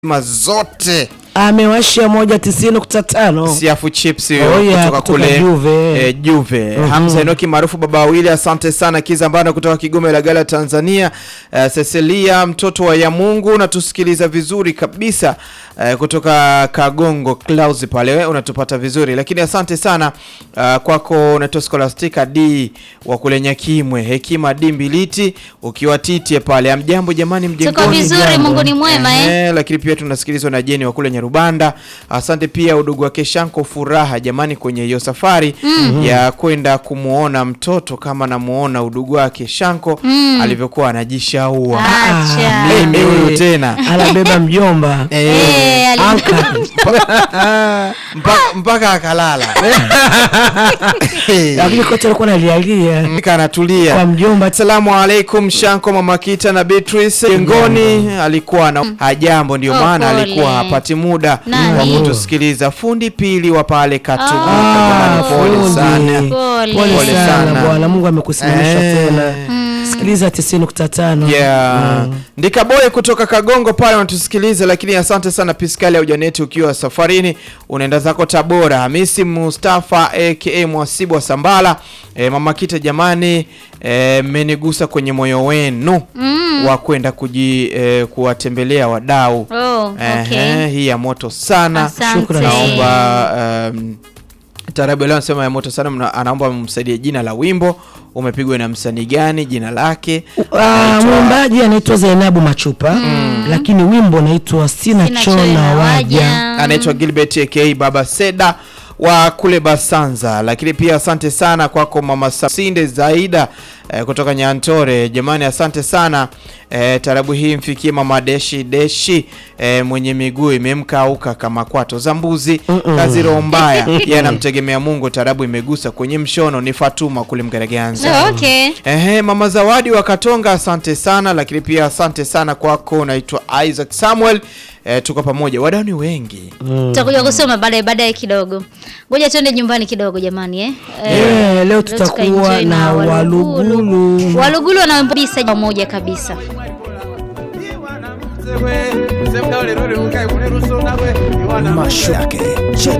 zote amewashia moja tisini nukta tano siafu chips Oh, yeah, kutoka kutoka kule Juve. eh, Juve. Mhm. Hamza Enoki maarufu baba wawili, asante sana. Kizambana kutoka Kigoma Ilagala Tanzania. Eh, Cecilia mtoto wa Yamungu unatusikiliza vizuri kabisa eh, kutoka Kagongo Clouds pale we, unatupata vizuri lakini asante sana uh, kwako unaitwa Scholastica D wa kule Nyakimwe, Hekima D Mbiliti ukiwa Titie pale. Amjambo jamani, Tuko mjengoni vizuri, jambo. Mungu ni mwema eh. Eh, lakini pia tunasikilizwa na Jeni wa kule Nyarubanda. Asante pia udugu wake Shanko Furaha jamani, kwenye hiyo safari ya kwenda kumuona mtoto kama namuona udugu wake Shanko alivyokuwa anajishaua. Acha. Mimi huyu tena anabeba mjomba Eh, ali- Anka. mpaka, mpaka akalala lakini kocha alikuwa nalialia Nika anatulia. kwa mjomba Asalamu alaikum Shanko, Mama Kita na Beatrice jengoni. Alikuwa na hajambo, ndio Oh, maana pole. alikuwa hapati muda Nani? wa kutusikiliza. Fundi pili wa pale Katubu, Ah, jamani, pole fundi. sana. Pole. pole Pole sana sana. bwana mungu amekusimamisha Eh. tena sikiliza tisini nukta tano Yeah. Ndikaboye kutoka Kagongo pale unatusikiliza, lakini asante sana Piskali ya Ujaneti ukiwa safarini unaenda zako Tabora. Hamisi Mustafa aka Mwasibu wa Sambala. E, Mama Kita jamani, e, mmenigusa kwenye moyo wenu wa kwenda kuji e, kuwatembelea wadau. Oh, okay. Ehe, hii ya moto sana. Asante. Shukrani. Naomba um, Tarabu leo anasema ya moto sana, mna- anaomba msaidie jina la wimbo umepigwa na msanii gani, jina lake. Ah, mwimbaji anaitwa Zainabu Machupa lakini wimbo unaitwa sina Sina choo choyo na na waja waja. anaitwa Gilbert aka Baba Seda wa kule Basanza. Lakini pia asante sana kwako Mama Sinde Zaida eh, kutoka Nyantore. Jamani, asante sana eh, tarabu hii mfikie Mama Deshi Deshi eh, mwenye miguu imemkauka kama kwato za mbuzi. Kazi roho mbaya, yeye anamtegemea Mungu. Tarabu imegusa kwenye mshono. Ni Fatuma kule Mgeregeanza. Oh, okay. Ehe, Mama Zawadi wa Katonga, asante sana. Lakini pia asante sana kwako, unaitwa Isaac Samuel. Eh, tuko pamoja, wadau ni wengi. Tutakuja kusoma baadaye baadaye kidogo. Ngoja tuende nyumbani kidogo jamani eh. Eh, Eh, leo leo tutakuwa tukaenjoy na walugulu Walugulu wanabisa pamoja kabisa. masho yake